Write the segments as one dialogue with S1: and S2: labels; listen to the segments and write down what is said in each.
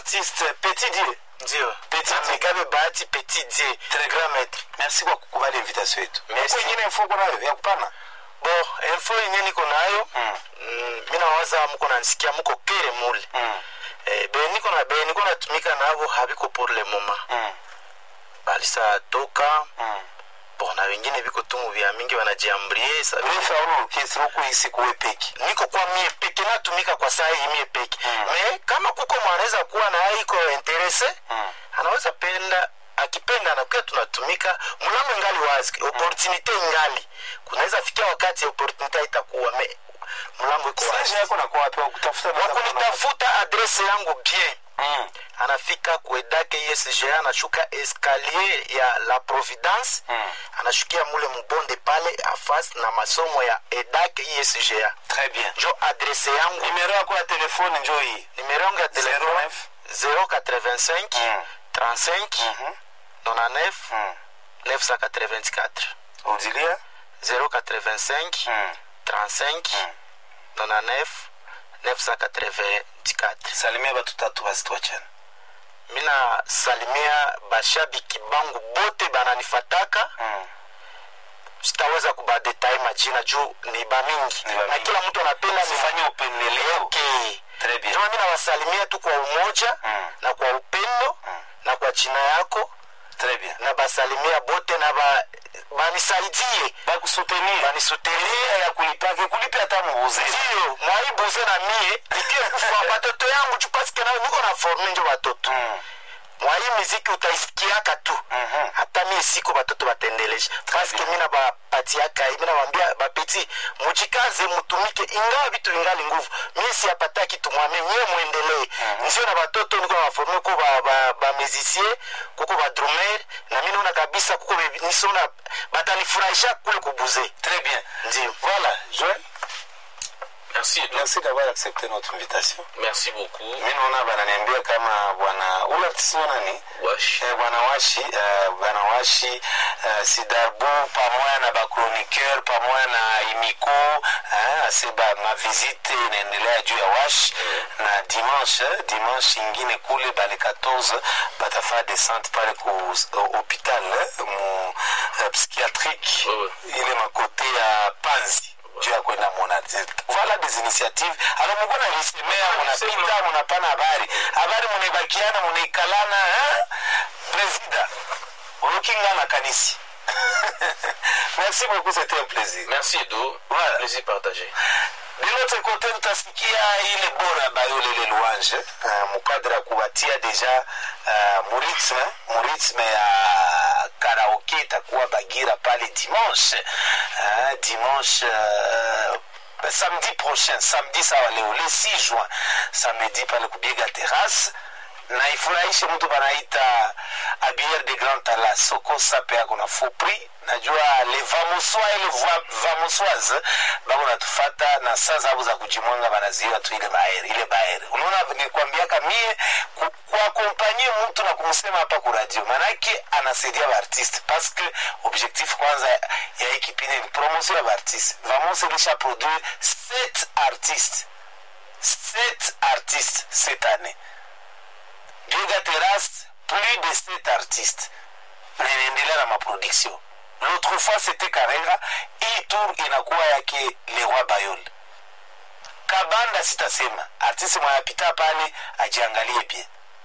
S1: artiste petit die
S2: ndio
S1: Petit
S2: Na
S1: Dieu.
S2: Megabe bahati petit die
S1: Très
S2: grand maître
S1: merci kwa kukubali invitation yetu
S2: Merci.
S1: Huko ingine info kunayo ya kupana
S2: bon info yenye niko nayo
S1: Mm.
S2: mm, mi nawaza muko nanisikia muko kere mule
S1: Mm,
S2: eh, be niko na be niko natumika nabo habiko pour le moment
S1: mm,
S2: balisa toka
S1: mm.
S2: bon na wengine biko tumu vya mingi wanajiambrie sa
S1: refa uno orchestre huku isi kuwe peki
S2: niko kwa mie peke natumika kwa saa hii mie peke
S1: Mm.
S2: me kama kuko mwanaweza kuwa na iko interese
S1: Mm.
S2: anaweza penda akipenda anakuwa tunatumika mlango ingali wazi opportunite ingali kunaweza fikia wakati opportunite itakuwa me mlango iko wazi
S1: sage yako nakuwa wapi wakutafuta
S2: wakunitafuta adrese yangu bien
S1: Mm,
S2: anafika kuedake esga anashuka escalier ya la providence
S1: Mm.
S2: anashukia mule mbonde pale afas na masomo ya edake isga
S1: très bien
S2: njo adrese yangu
S1: nimero yako ya telefone njo hii
S2: numero yangu ya telefone 085
S1: Mm.
S2: 35
S1: Mhm.
S2: 99
S1: Mm.
S2: 984
S1: udilia
S2: 085
S1: Mm.
S2: 35 99 984
S1: salimia batu tatu basi tuachane
S2: mina salimia bashabiki bangu bote bananifataka
S1: Mm.
S2: sitaweza kubadetai majina juu ni bamingi
S1: Ni bamingi.
S2: na kila mtu anapenda
S1: Usifanye upendeleo
S2: okay.
S1: Très bien.
S2: Ndio mi nawasalimia tu kwa umoja
S1: Mm.
S2: na kwa upendo na kwa jina yako
S1: très bien
S2: na basalimia bote na ba, banisaidie
S1: bakusutenir
S2: banisutelie
S1: ya kulipake kulipe hata muuze
S2: ndio mwaibuze na mie nikie kufa batoto yangu juu paske nayo niko na forme njo batoto
S1: Mm.
S2: mwai miziki utaisikiaka tu
S1: Mhm.
S2: hata mie siko batoto batendelesha paske mina bapatiaka mina bambia bapeti mujikaze mutumike ingawa vitu vingali nguvu mie siapata kitu mwame nyie mwendelee nzio na batoto niko na baforme kuko bamezisie kuko badrumer na mi naona kabisa kuko be- nisona batanifurahisha kule kubuze
S1: très bien
S2: ndio
S1: voilà joel
S3: Merci, Edo.
S1: merci d'avoir accepté notre invitation
S3: Merci beaucoup.
S1: mi naona bananiambia kama bwana ule artiste nani
S3: Wash.
S1: Eh, bwana washi eh, bwana washi eh, sidarbu pamoja na bachroniqueur pamoja na imiko eh, ase ba mavisite inaendelea juu ya washi na dimanche eh, dimanche ingine kule bale 14 batafaa descente pale ku uh, hopital eh, mu uh, psychiatrique
S3: Ouais,
S1: ile makote ya panzi juu ya kwenda mona voilà des initiatives alors mko nalisemea munapita munapana habari habari munaibakiana munaikalana eh? presida olokingana kanisi merci beaucoup c'était un plaisir
S3: Merci, Edo.
S1: Voilà.
S3: Plaisir partagé.
S1: de l'autre côté tutasikia ile bora bayole ile louange uh, mukadre ya kuwatia deja uh, muritme muritme ya karaoke itakuwa bagira pale dimanche uh, dimanche uh, samedi prochain samedi sawa leo le 6 juin samedi pale kubiega terrasse na ifurahishe mtu banaita abier de grand tala soko sape yako na faux prix najua le vamuswa ile va- vamuswaze bako natufata na saa zabo za kujimwanga banaziwa tu ile baere ile baere unaona nikwambiaka mie ku- kuakompanye mtu na kumsema hapa ku radio manake anasaidia baartiste parce que objectif kwanza ya hii kipindi ni promotion ya baartiste vamos ilisha produire sept artistes sept artistes cette année Biega Terrasse, plus de sept artistes. Na inaendelea na maproduction. L'autre fois c'était Karera, hii tour inakuwa yake Leroy Bayol. Kabanda sitasema, artiste mwanapita pale ajiangalie bien.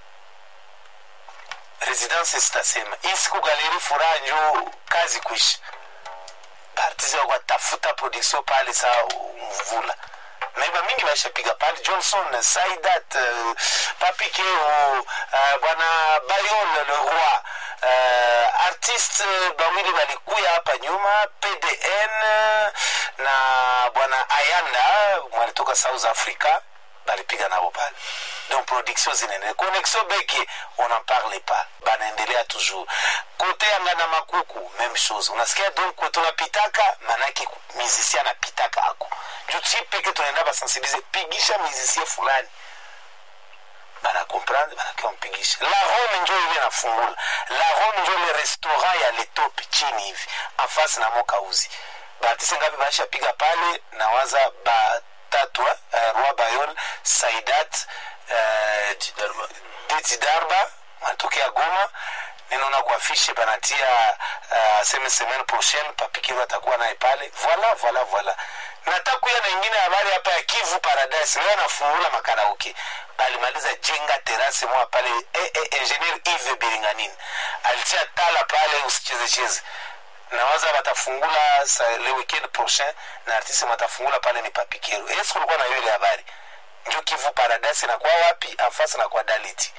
S1: Residence sitasema, hii siku galeri furaha njo kazi kuisha. Artiste wako atafuta production pale saa mvula maiba mingi baishapiga pale johnson saidat uh, papikeo uh, bwana bayol le roi uh, artiste bawili balikuya hapa nyuma pdn na bwana ayanda mwalitoka south africa balipiga nabo pale donc production zinaendelea connexion beke on en parle pas banaendelea toujours kote yanga na makuku même chose unasikia donc tunapitaka manake musicien anapitaka ako juu si peke tunaenda basensibilize pigisha musicien fulani banakomprendre banakiwa mpigisha la rome njo ile nafungula la rome njo ile restaurant ya letope chini hivi afasi na mokauzi baartiste ngapi baishapiga pale nawaza batatu eh, roi bayol saidat eh,
S3: Darma.
S1: de Dalit Darba wanatokea Goma ninaona kwa afishe panatia uh, seme semaine prochaine papikiro atakuwa naye pale voila voila voila natakuya na ingine habari hapa ya Kivu Paradise leo anafungula makaraoke alimaliza jenga terase moja pale eh, eh, engineer Yves Biringanini alitia tala pale usichezecheze nawaza watafungula sa- le weekend prochain na artiste watafungula pale ni papikero yesu kulikuwa na yule habari njo kivu paradise inakuwa wapi afasi na kwa daliti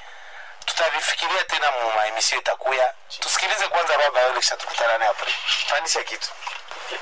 S1: tutavifikiria tena mu maemisio itakuya tusikilize kwanza baba yule kisha tukutana naye apre pandisha kitu